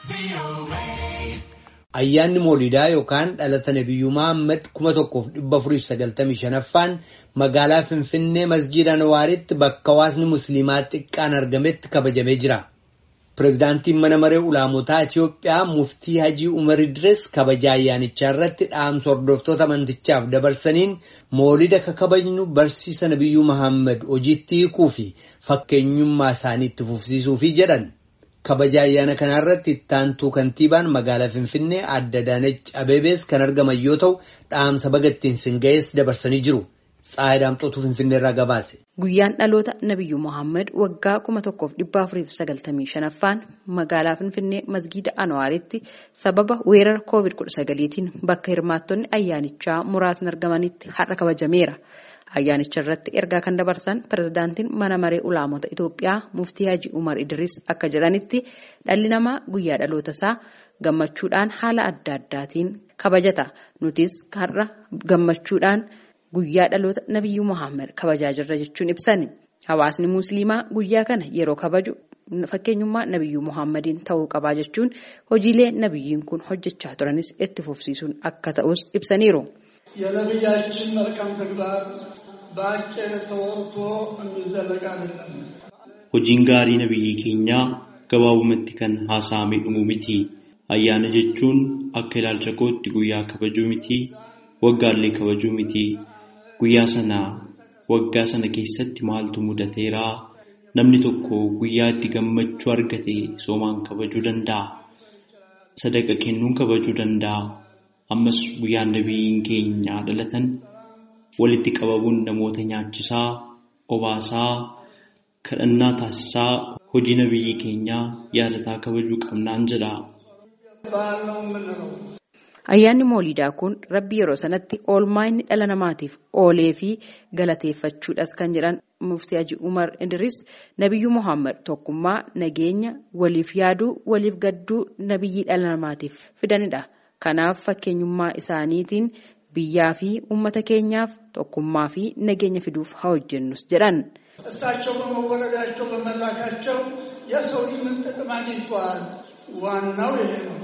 Ayyaanni Moolidaa yookaan dhalata Nabiyyuu Mahammad kuma tokkoof dhibba afuriif sagaltamii shanaffaan magaalaa Finfinnee masjiida Anwaaritti bakka hawaasni Musliimaa xiqqaan argametti kabajamee jira. Pireezidaantiin mana maree ulaamotaa Itiyoophiyaa muftii Hajii Umar Idris kabaja ayyaanichaa irratti dhaamsa hordoftoota amantichaaf dabarsaniin moolida ka kabajnu barsiisa Nabiyyuu Mahammad hojiitti hiikuu fi fakkeenyummaa isaanii itti fufsiisuufi jedhan. Kabaja ayyaana kana irratti ittaantuu kantiibaan magaalaa Finfinnee Aadde Adaanech Abeebees kan argaman yoo ta'u dhaamsa bagattiin singa'ees dabarsanii jiru. Tsaayidaamxootu Finfinnee irraa gabaase. Guyyaan dhaloota Nabiyyuu Mohaammed waggaa kuma tokkoof dhibba afuriif sagaltamii shanaffaan magaalaa Finfinnee masgiida Anwaaritti sababa weerara koovid kudha sagaliitiin bakka hirmaattonni ayyaanichaa muraasni argamanitti har'a kabajameera. Ayyaanicha irratti ergaa kan dabarsan pirezidaantiin mana maree ulaamota Itoophiyaa muftii Haji Umar Idris akka jedhanitti dhalli namaa guyyaa dhaloota isaa gammachuudhaan haala adda addaatiin kabajata. Nutis har'a gammachuudhaan guyyaa dhaloota Nabiyyuu Muhammad kabajaa jirra jechuun ibsani. Hawaasni Musliimaa guyyaa kana yeroo kabaju fakkeenyummaa Nabiyyuu Muhammadiin ta'uu qabaa jechuun hojiilee Nabiyyiin kun hojjechaa turanis itti fufsiisuun akka ta'us ibsaniiru. የነቢያችን መልካም ተግባር በአጭር ተወርቶ የሚዘለቅ አይደለም። Hojiin gaarii nabiyyi keenyaa gabaabumatti kan haasa'amee dhumu miti. Ayyaana jechuun akka ilaalcha kootti guyyaa kabajuu miti. Waggaallee kabajuu miti. Guyyaa sana waggaa sana keessatti maaltu mudateera? Namni tokko guyyaa itti gammachuu argate soomaan kabajuu danda'a. Sadaqa kennuun kabajuu danda'a. Ammas guyyaan nabiyyiin keenya dhalatan walitti qabamuun namoota nyaachisaa, obaasaa, kadhannaa taasisaa hojii nabiyyi keenyaa yaadataa kabajuu qabnaan jedha. Ayyaanni Moolidaa kun rabbi yeroo sanatti oolmaa inni dhala namaatiif oolee fi galateeffachuudhas kan jedhan muftii Haji Umar Idris Nabiyyuu Muhammad tokkummaa nageenya waliif yaaduu waliif gadduu nabiyyii dhala namaatiif fidanidha. Kanaaf fakkeenyummaa isaaniitiin biyyaa fi uummata keenyaaf tokkummaa fi nageenya fiduuf haa hojjennus jedhan. እሳቸው በመወለዳቸው በመላካቸው የሰው ልጅ ምን ጥቅም አግኝተዋል? ዋናው ይሄ ነው።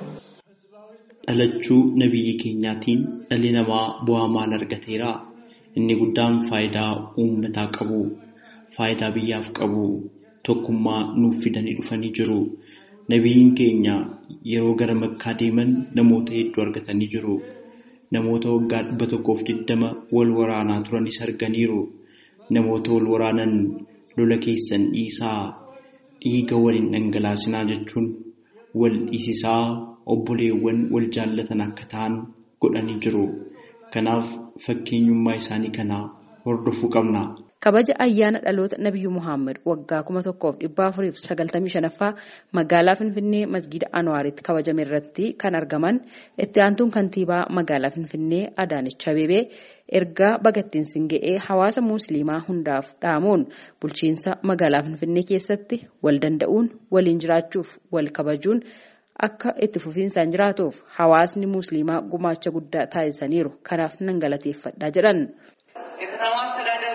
Dhalachuu nabiyyi keenyaatiin dhalli namaa bu'aa maal argateera? Inni guddaan faayidaa uummataa qabu, faayidaa biyyaaf qabu, tokkummaa nuuf fidanii dhufanii jiru. Nabiyyiin keenya yeroo gara makkaa deeman namoota hedduu argatanii jiru. Namoota waggaa dhibba tokkoof digdama wal waraanaa turanis arganiiru. Namoota wal waraanan lola keessan dhiisaa dhiiga waliin dhangalaasinaa jechuun wal dhiisisaa obboleewwan wal jaallatan akka ta'an godhanii jiru. Kanaaf fakkeenyummaa isaanii kana hordofuu qabna. Kabaja ayyaana dhaloota Nabiyyuu Muhammad waggaa kuma tokkoof dhibba afuriif sagaltamii shanaffaa magaalaa Finfinnee masgiida Anwaaritti kabajame irratti kan argaman itti aantuun kantiibaa magaalaa Finfinnee Adaanech Abeebee ergaa bagattiin singa'ee hawaasa musliimaa hundaaf dhaamuun bulchiinsa magaalaa Finfinnee keessatti wal danda'uun waliin jiraachuuf wal kabajuun akka itti fufiinsaan jiraatuuf hawaasni musliimaa gumaacha guddaa taasisaniiru. Kanaaf nan galateeffadha jedhan. የከተማ አስተዳደሩ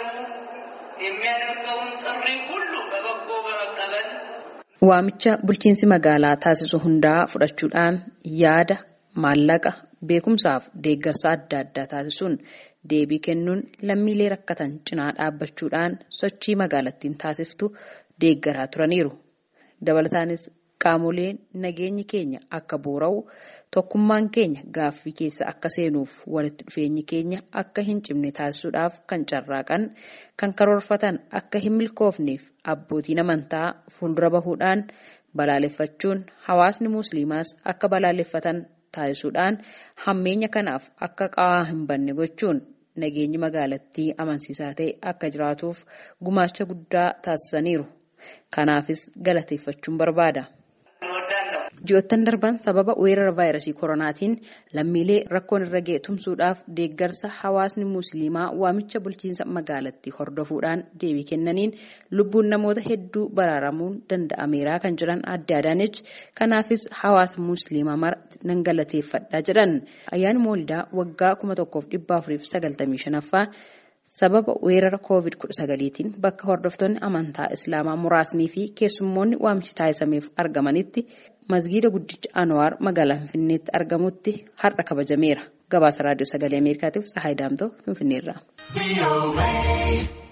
የሚያደርገውን ጥሪ ሁሉ በበጎ በመቀበል Waamicha bulchiinsi magaalaa taasisu hundaa fudhachuudhaan yaada, maallaqa, beekumsaaf deeggarsa adda addaa taasisuun deebii kennuun lammiilee rakkatan cinaa dhaabbachuudhaan sochii magaalattiin taasiftu deeggaraa turaniiru. Dabalataanis qaamoleen nageenyi keenya akka boora'u tokkummaan keenya gaaffii keessa akka seenuuf walitti dhufeenyi keenya akka hin cimne taasisuudhaaf kan carraaqan kan karoorfatan akka hin milkoofneef abbootiin amantaa fuuldura bahuudhaan balaaleffachuun hawaasni musliimaas akka balaaleffatan taasisuudhaan hammeenya kanaaf akka qawaa hin banne gochuun nageenyi magaalattii amansiisaa ta'e akka jiraatuuf gumaacha guddaa taasisaniiru. Kanaafis galateeffachuun barbaada. Ji'oottan darban sababa weerara vaayirasii koronaatiin lammiilee rakkoon irra ga'e tumsuudhaaf deeggarsa hawaasni musliimaa waamicha bulchiinsa magaalattii hordofuudhaan deebii kennaniin lubbuun namoota hedduu baraaramuun danda'ameera kan jiran Aadde Adaanech kanaafis hawaasa musliimaa mara nan galateeffadha jedhan ayyaani moolidaa waggaa kuma tokkoof dhibba afuriif sagaltamii shanaffaa sababa weerara koovid kudha sagaliitiin bakka hordoftoonni amantaa islaamaa muraasnii fi keessummoonni waamichi taasisameef argamanitti masgiida guddicha Anwaar magaalaa Finfinneetti argamutti har'a kabajameera. Gabaasa raadiyoo sagalee Ameerikaatiif Tsahaay Daamtoo Finfinneerraa.